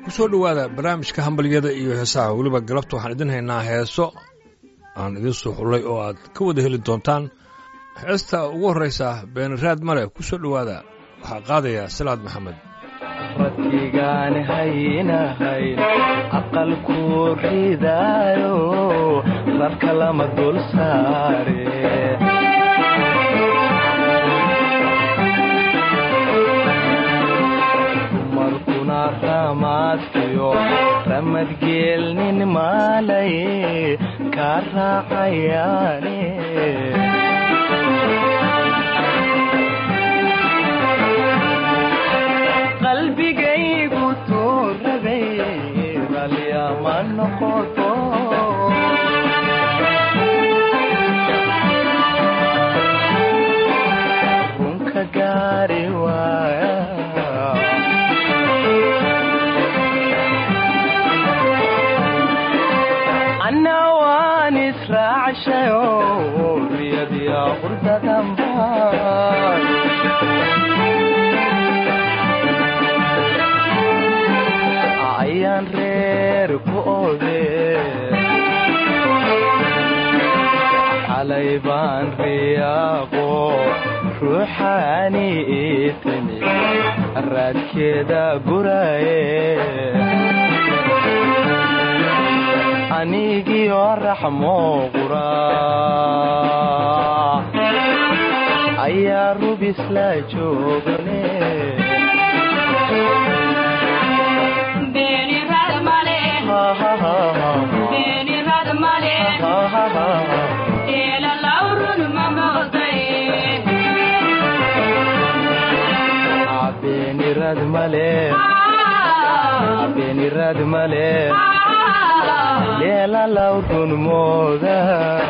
kusoo dhowaada barnaamijka hambalyada iyo heesaha weliba galabta waxaan idin haynaa heeso aan idiin soo xullay oo aad ka wada heli doontaan heesta ugu horraysa beenaraad male kusoo dhowaada waxaa qaadaya salaad maxamed rabbigaan haynahayn aqalku ridaayo rabka lama dul saare dumarkuna ramaadkiyo ramadgeelnin maalay kaa raacayaane qalbigaygu tuurabay ralyama noqoto runka gaari waaya anna waan israacshayo riyadiya qurdadanbaan ayaan reer ku ode xalay baan riyaaqo ruuxaani ii timi raadkeeda guraye anigiyo raxmo qura ayaa rubisla joogane beenirad male beenirad male leela lawrun mooda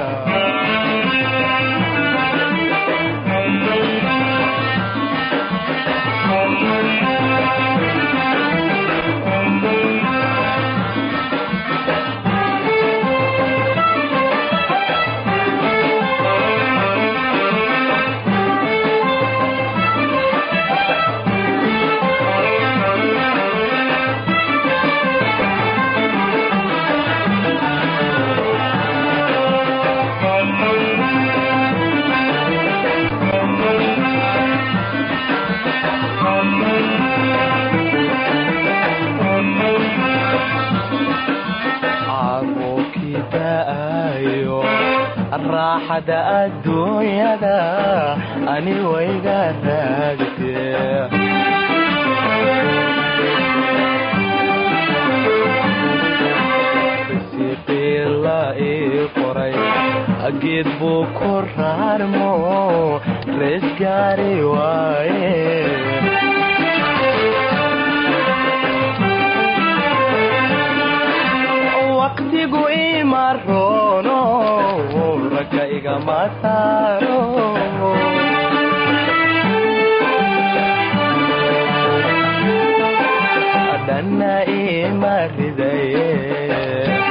caruurkii da'ayo raaxada adduunyada ani wayga raagte risiqii la ii qoray geed buu ku raarmo rees gaari waaye waqtigu ima roono ragga igama saaro dhanna ima ridaye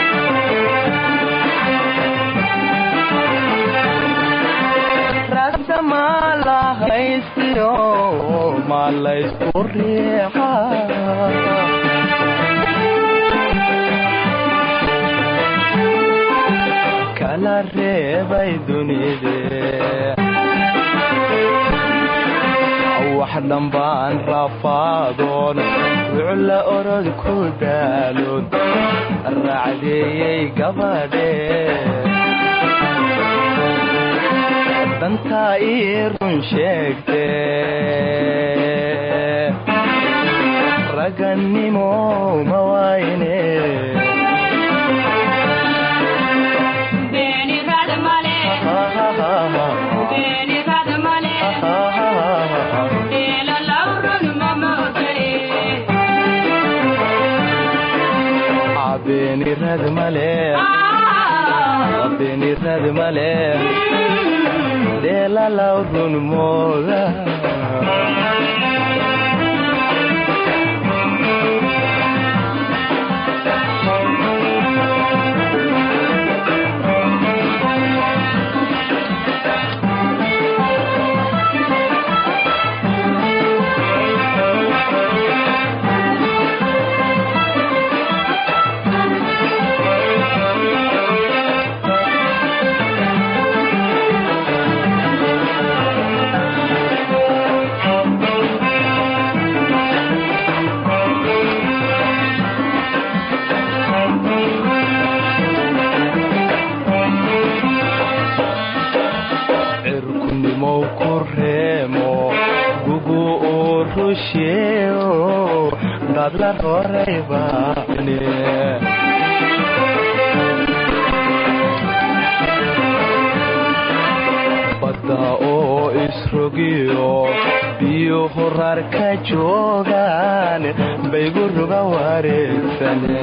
ragda maa la haystiyo maa laysku riixa kala reebay dunide wax dhambaan rafaadoon wucla orod ku daaloon raacdeeyey gabadhe dantaa ii run sheegte ragannimo ma waayne beenirad male beenirad male dheelalaw run mooda la roray baane badda oo isrogiyo biyo horar ka joogaan baygu ruga wareegsane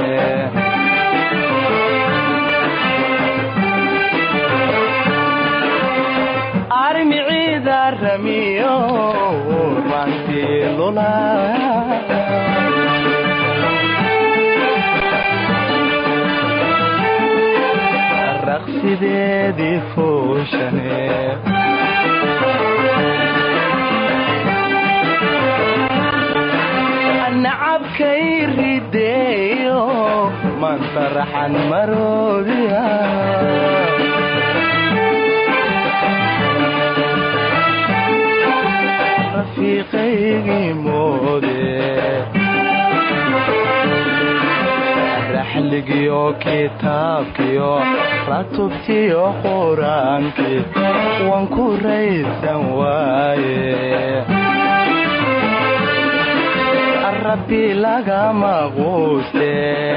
armiciida ramiyo rantii lula raqsideedii fooshane nacabkay rideeyo mantaraxan maroodiya rafiiqaygii moode raxligiyo kitaabkiyo ratubtiyo qur-aankii waan ku raysan waaye rabbi lagama quuste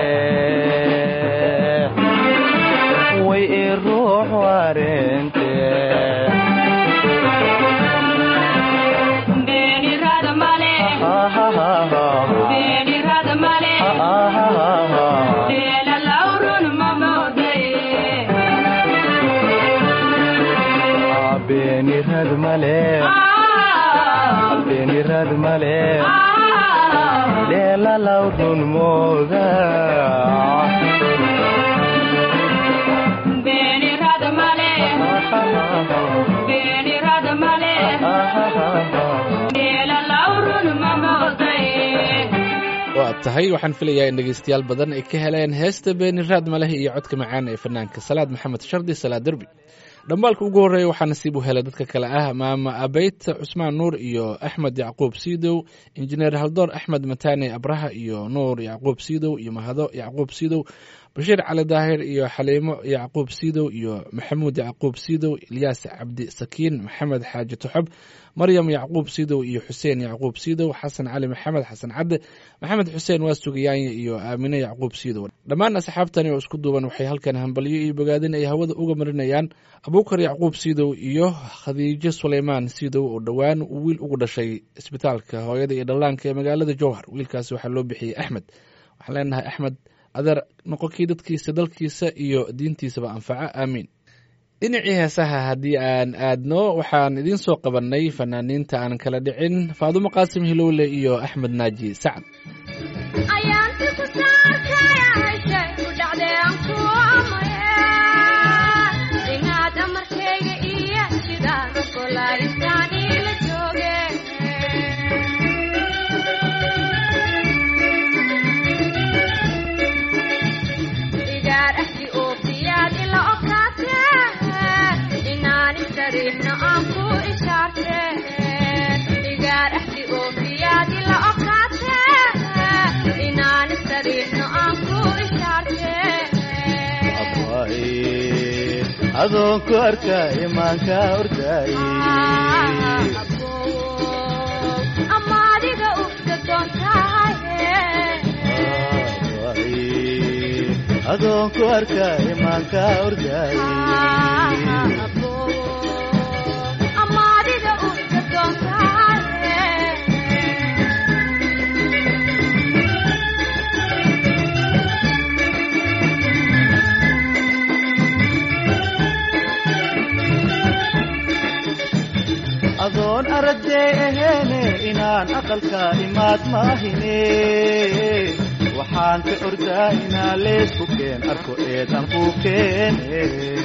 way i ruux wareente beenirad male beenirad male dheelalaw run mooda waa tahay waxaan filayaa in dhegaystayaal badan ay ka heleen heesta beeni raad maleh iyo codka macaan ee fanaanka salaad maxamed shardi salaad derbi dhambaalka ugu horreeya waxaa nasiib u helay dadka kale ah maama abeyt cusmaan nuur iyo axmed yacquub siidow injineer haldoor axmed mataane abraha iyo nuur yacquub siidow iyo mahado yacquub siidow bashiir cali daahir iyo xaliimo yacquub siidow iyo maxamuud yacquub siidow ilyaas cabdi sakiin maxamed xaaji tuxob maryam yacquub siidow iyo xuseen yacquub siidow xasan cali maxamed xasan cadde maxamed xuseen waa sugayaanye iyo aamine yacquub siidow dhammaan asxaabtani oo isku duuban waxay halkan hambalyo iyo bogaadin ay hawada uga marinayaan abuukar yacquub siidow iyo khadiijo suleymaan siidow oo dhowaan uu wiil ugu dhashay isbitaalka hooyada iyo dhallaanka ee magaalada jowhar wiilkaasi waxaa loo bixiyey axmed waxaan leenahay axmed adeer noqonkii dadkiisa dalkiisa iyo diintiisaba anfaca aamiin dhinacii heesaha haddii aan aadno waxaan idiin soo qabannay fanaaniinta aan kala dhicin faadumo qaasim hilowle iyo axmed naaji sacad adoon ku arka imaanka ordaay adoon ku arka imaanka ordaay adoon aragday aheene inaan aqalka imaad maahine waxaan ka ordaa inaan leesku keen arko eedan ku keene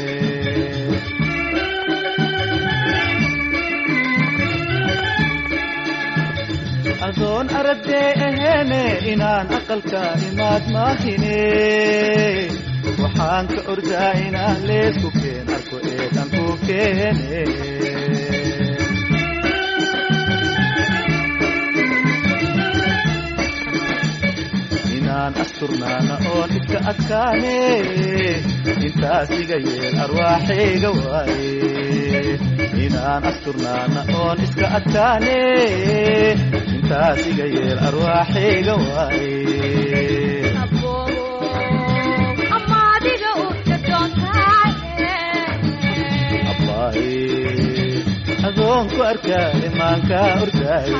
adoon aragday aheene inaan aqalka imaad maahine waxaan ka ordaa inaan leesku keen arko eedan ku keene asturnaana oon iska adkaane intaas iga yeel arwaaxayga waaye inaan asturnaana oon iska adkaane arrintaas iga yeel arwaaxayga waaye abbaaye adoonku arkaaye maankaa ordaaye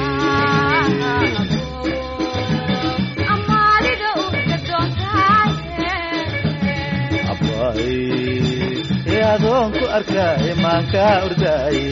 abbaaye ee adoonku arkaaye maankaa ordaaye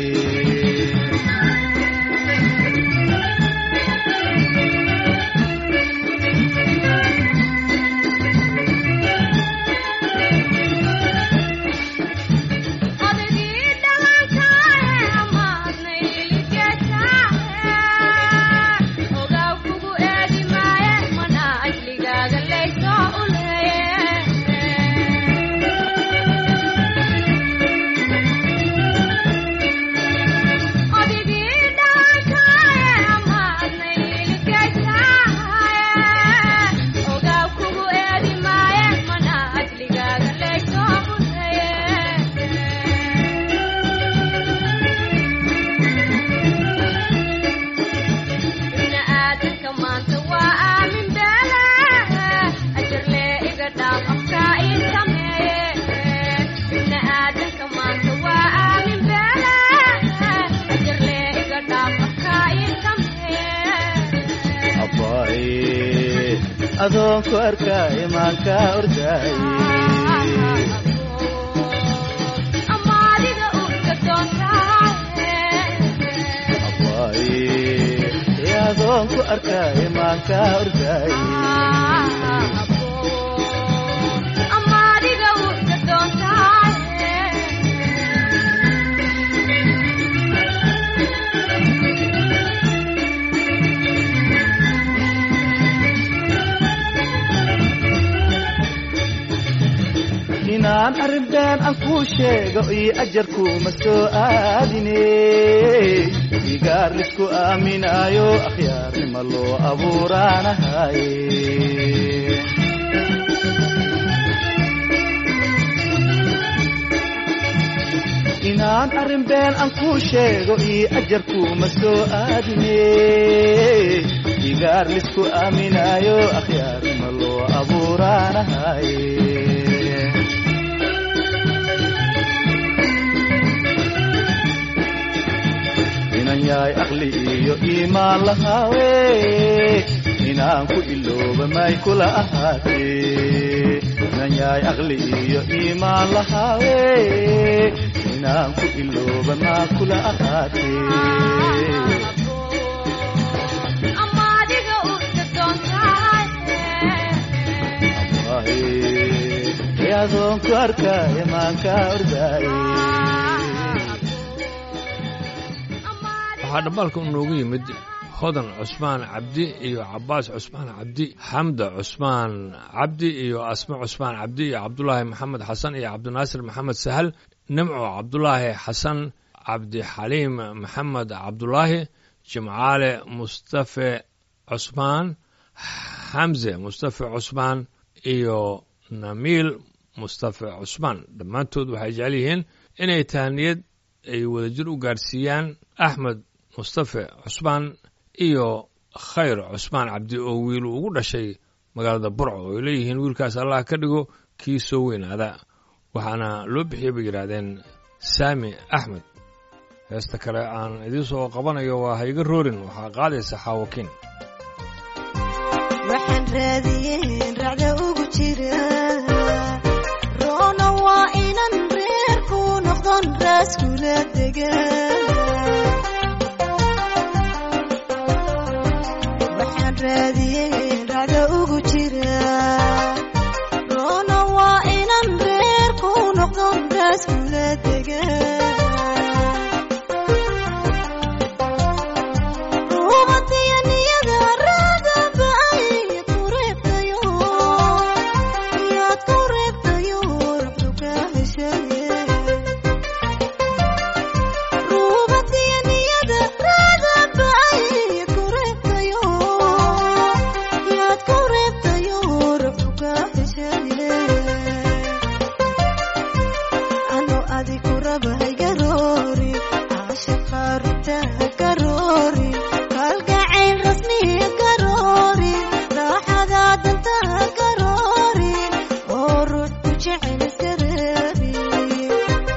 abbaaye adoonku arkaaye maankaa ordaaye abbaaye ee adoonku arkaaye maankaa ordaaye inaan arrin been aan kuu sheego iyo ajarkuuma soo aadine igaar lisku aaminaayo akhyaarnima loo abuuraanahaye inaan arrin been aan kuu sheego iyo ajarkuuma soo aadine igaar lisku aaminaayo akhyaarnima loo abuuraanahaye inan yahay aqli iyo iimaan lahaawe inaan ku ilooba may kula ahaatee inan yahay aqli iyo iimaan lahaawe inaan ku ilooba maa kula ahaatee ee adoonku arkaaye maankaa ordaaye waxaa dhabbaalka inoogu yimid hodan cusmaan cabdi iyo cabbaas cusmaan cabdi xamda cusmaan cabdi iyo asme cusmaan cabdi iyo cabdulaahi maxamed xasan iyo cabdinaasir maxamed sahal nimco cabdulaahi xasan cabdixaliim maxamed cabdulaahi jimcaale mustafe cusmaan xamse mustafe cusmaan iyo namiil mustafe cusmaan dhammaantood waxay jecel yihiin inay tahniyad ay wadajir u gaadhsiiyaan axmed mustafe cusmaan iyo khayr cusmaan cabdi oo wiilu ugu dhashay magaalada burco oo ay leeyihiin wiilkaas allah ka dhigo kii soo weynaada waxaana loo bixiyey bay yidhaahdeen saami axmed heesta kale aan idiin soo qabanayo waa hayga roorin waxaa qaadaysa xaawakiin waxaan raadiyeen racda ugu jira roona waa inan reerku noqdon raaskula dega waxaan raadiyeen racda ugu jira roona waa inan reerku noqdon raaskula dega dantaa garoorin oo ruux ku jecel iska reebin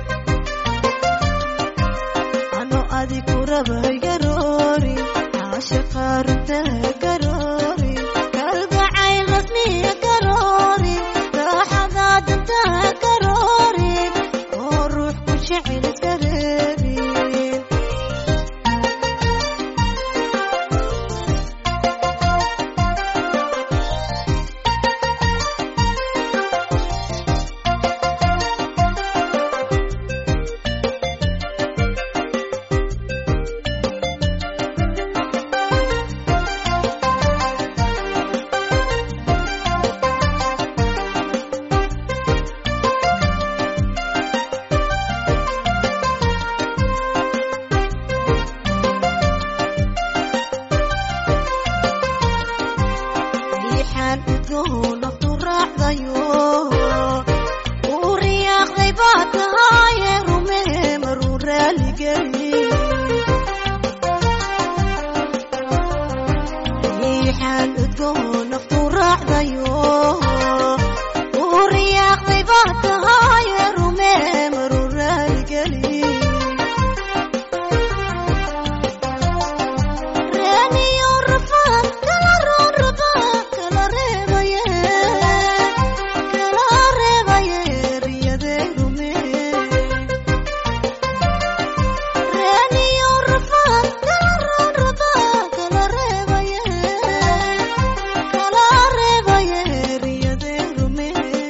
ano adiku rabay garoorin caashaqa runtaa garoorin kalgacayl rasmiya garoorin raaxada dantaa garoorin oo ruux ku jecel iska reebin riixaan udgoon naftu raacdayo uu riyaaqday baa tahaaye rumee maruu raaligeli riixaan udgoon naftu raacdayo uu riyaaqday baa tahaaye rumee maruu raaligeli reeniyo rafaan kala roon rabaa kala reebaye kala reebaye riyadee rume reeniyo rafaan kala roon rabaa kala reebaye kala reebaye riyadee rume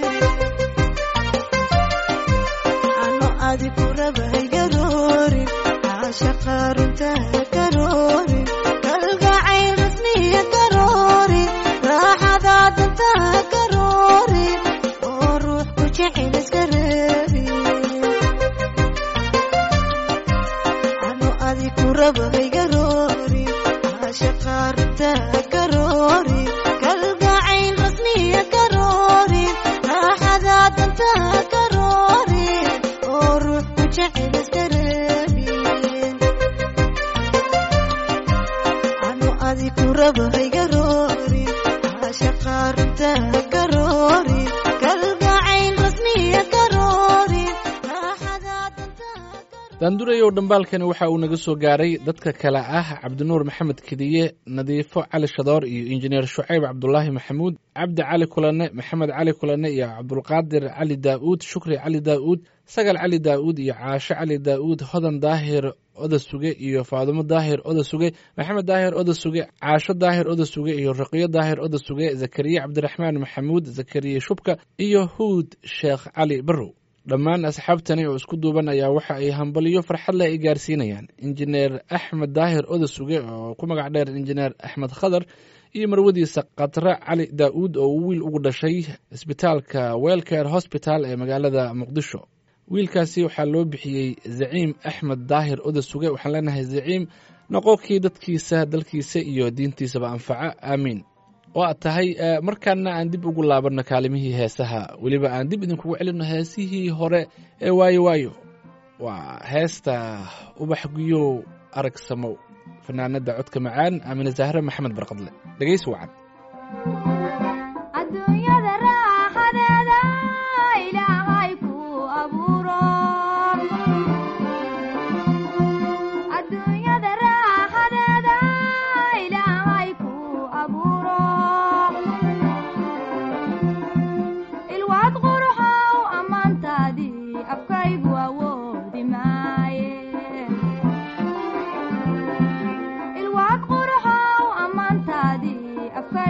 ano adiku rabay garoorin caashaqa runtaa garoorin kalgacayl rasmiya garoorin raaxada dantaa garoorin oo ruux ku jecel iska reebin ano adiku rabay garoorin caashaqa runtaa garoorin kalgacayl rasmiya garoorin raaxada dantaa garoorin oo ruux ku jecel iska reebin ano adiku rabay garoorin caashaqa runtaa garoorin kalgacayl rasmiya garoorin raaxada dantaa garoorin daandurayow dhambaalkani waxa uu naga soo gaaray dadka kale ah cabdinuur maxamed kediye nadiifo cali shadoor iyo injineer shucayb cabdulaahi maxamuud cabdi cali kulane maxamed cali kulane iyo cabdulqaadir cali daa'uud shukri cali daa'uud sagal cali daa'uud iyo caasho cali daa'uud hodan daahir oda suge iyo faadumo daahir oda suge maxamed daahir oda suge caasho daahir oda suge iyo raqiyo daahir oda suge zakariya cabdiraxmaan maxamuud zakariya shubka iyo huud sheekh cali barrow dhammaan asxaabtani oo isku duuban ayaa waxa ay hambaliyo farxad leh ay gaarsiinayaan injineer axmed daahir oda suge oo ku magac dheer injineer axmed khadar iyo marwadiisa khatre cali daa'uud oo uu wiil ugu dhashay isbitaalka welcare hosbital ee magaalada muqdisho wiilkaasi waxaa loo bixiyey zaciim axmed daahir oda suge waxaan leenahay zaciim noqonkii dadkiisa dalkiisa iyo diintiisaba anfaca aamiin oo aad tahay markaana aan dib ugu laabanno kaalimihii heesaha weliba aan dib idinkugu celinno heesihii hore ee waayo waayo waa heesta ubax guyow arag samow fanaanada codka macaan aamine zahre maxamed barqadle dhegaysi wacan adduunyada raaxadeeda ilaahay ku abuuro adduunyada raaxadeeda ilaahay ku abuuro ilwaad quruxow ammaantaadii afkaygu awoodi maaye ilwaad quruxow ammaantaadii afkaygu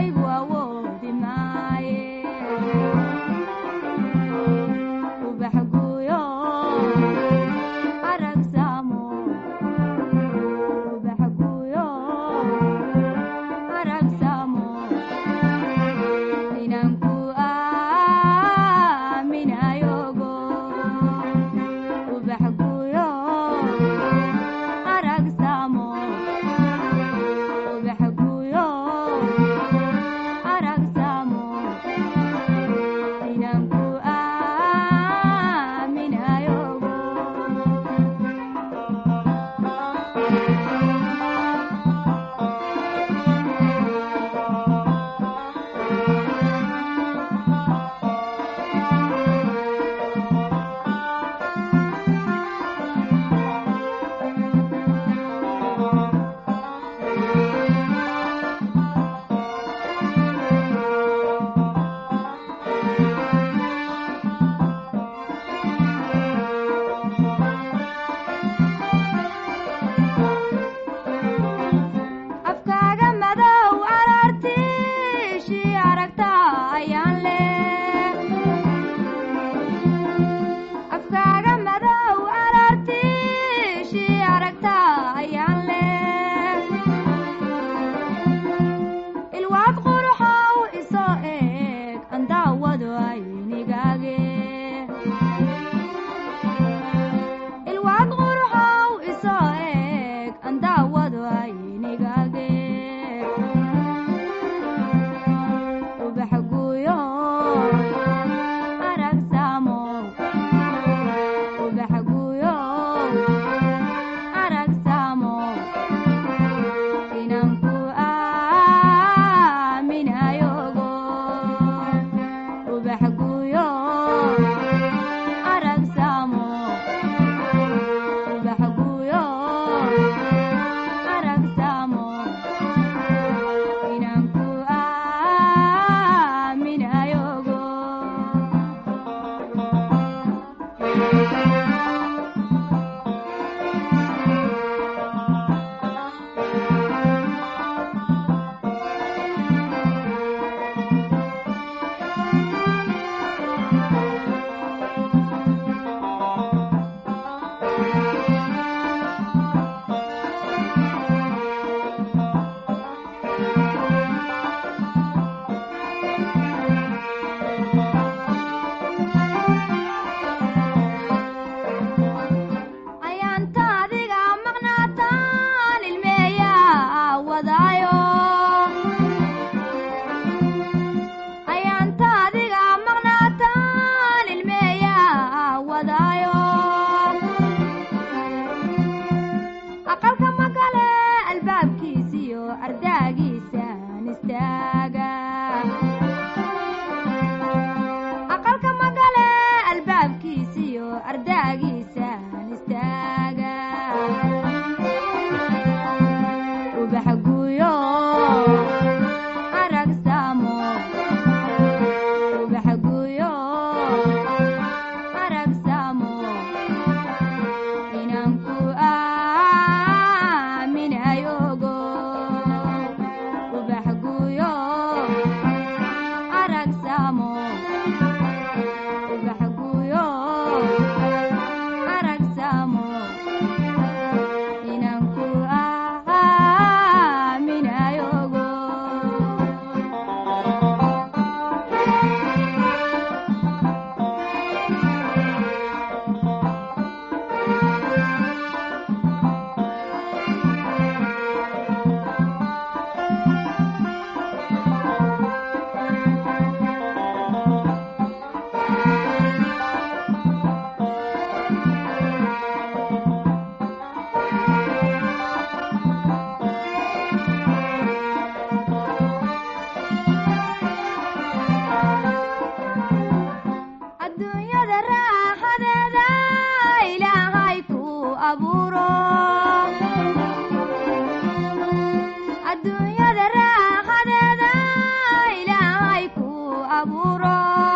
abuuro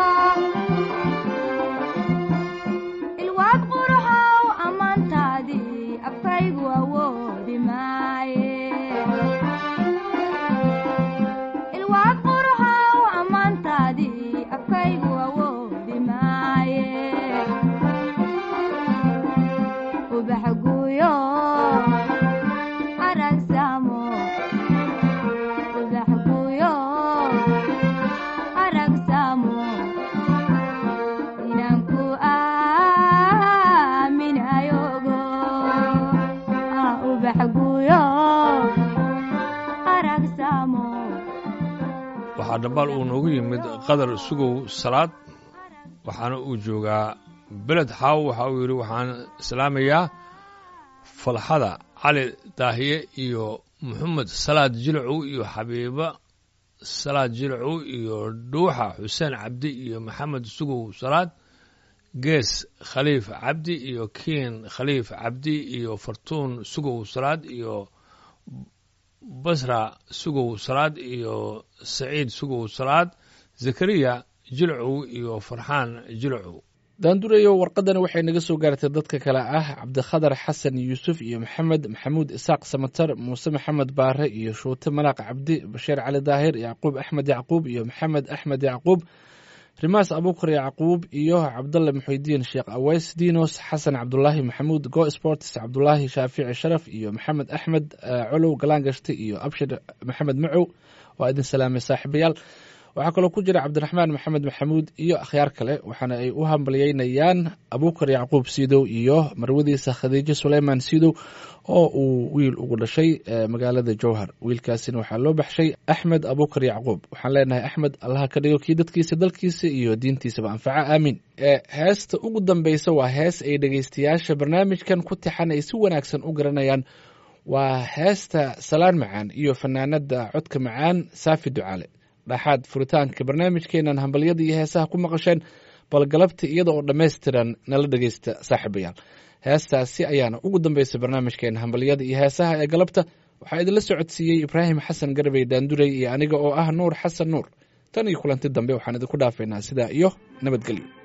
ilwaad quruxow ammaantaadii afkaygu awoodi maaye ilwaad quruxow ammaantaadii afkaygu awoodi maaye ubax guuyo aragsamo ubax guuyo aragsamo inaan ku aaminayogo ah ubax guuyo aragsamo waxaa dhambaal uu noogu yimid qadar sugow salaad waxaana uu joogaa beled xaaw waxa uu yidhi waxaan islaamayaa falxada cali daahiye iyo moxamed salaad jilcow iyo xabiiba salaad jilcow iyo dhuuxa xuseen cabdi iyo maxamed sugow salaad gees khaliif cabdi iyo kiin khaliif cabdi iyo fartuun sugow salaad iyo basra sugow salaad iyo saciid sugow salaad zakariya jilcow iyo farxaan jilcow daandurayo warqadani waxay naga soo gaartay dadka kale ah cabdikhadar xasan yuusuf iyo maxamed maxamuud isaaq samatar muuse maxamed baare iyo shuute malaaq cabdi bashiir cali daahir yacquub axmed yacquub iyo maxamed axmed yacquub rimaas abuukar yacquub iyo cabdalle muxudiin sheekh aweys dinos xasan cabdulaahi maxamuud go sports cabdulaahi shaafici sharaf iyo maxamed axmed eh, colow galaangashti iyo abshir maxamed macow waa idin salaamay saaxiibayaal waxaa kaloo ku jira cabdiraxmaan maxamed maxamuud iyo akhyaar kale waxaana ay u hambalyeynayaan abuukar yacquub siidow iyo marwadiisa khadiijo suleyman siidow oo uu wiil ugu dhashay eh, magaalada jowhar wiilkaasina waxaa loo baxshay axmed abuukar yacquub waxaan leenahay axmed allaha ka dhigo kii dadkiisa dalkiisa iyo diintiisaba anfaca aamiin Eh, heesta ugu dambeysa waa hees ay dhegeystayaasha barnaamijkan ku tixan ay si wanaagsan u garanayaan waa heesta salaan macaan iyo fanaanada codka macaan saafi ducaale dhaxaad furitaanka barnaamijkeenan hambalyada iyo heesaha ku maqasheen bal galabta iyada oo dhammaystiran nala dhegeysta saaxiibayaal heestaasi ayaana ugu dambeysay barnaamijkeena hambalyada iyo heesaha ee galabta waxaa idinla socodsiiyey ibraahim xasan garbey daandurey iyo aniga oo ah nuur xasan nuur tan iyo kulanti dambe waxaan idinku dhaafaynaa sidaa iyo nabadgelyo